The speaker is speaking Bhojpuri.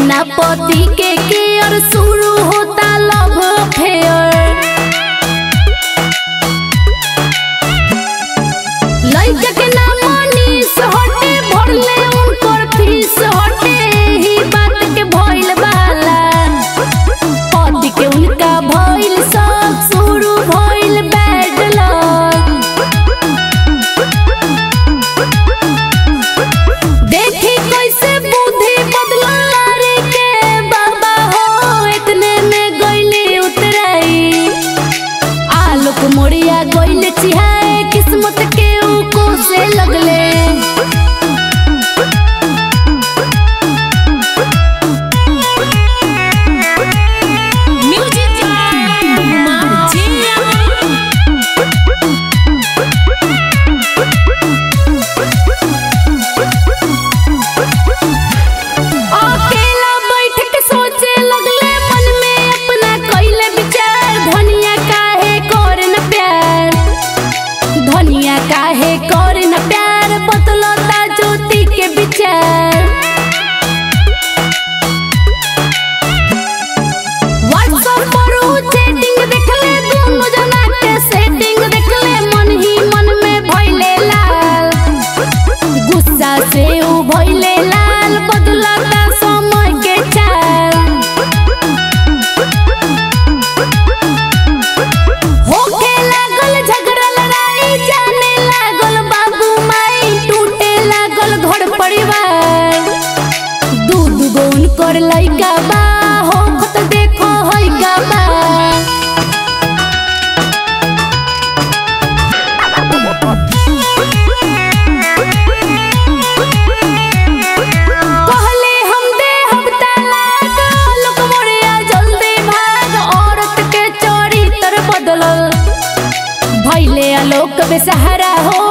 ना पति के केयर शुरू होता लव फेयर लइका के नाम मनीष हटे भरले उनकर फीस हटे ही बात के भइल बाला पति के उनका भइल सब शुरू भइल बैड लक देखी कैसे बुद्धि बदलल रे के बाबा हो इतने में गइले उतराई आलोक मोरिया गइले चिहाए किस्मत के ऊ को से लगले म्यूजिक कुमार जिया अकेला बैठ के सोचे लगले मन में अपना कइले विचार धनिया काहे करे न प्यार धनिया काहे करे न प्यार बदलता ज्योति के विचार व्हाट्सएप पर ऊ चैटिंग देखले दोनों जना के सेटिंग देखले मन ही मन में भइले लाल गुस्सा से ऊ भइले लाल बदलता समय के चाल होखे लागल झगड़ा लड़ाई जाने लागल बाबू माई टूटे लागल घर परिवार दू दू गो उनकर लइका बा होखत देखो हइका बा कहले हम दे हम तलाक लोक मोरिया जल्दी भाग औरत के चोरी तर बदलल भैले आलोक बेसहारा हो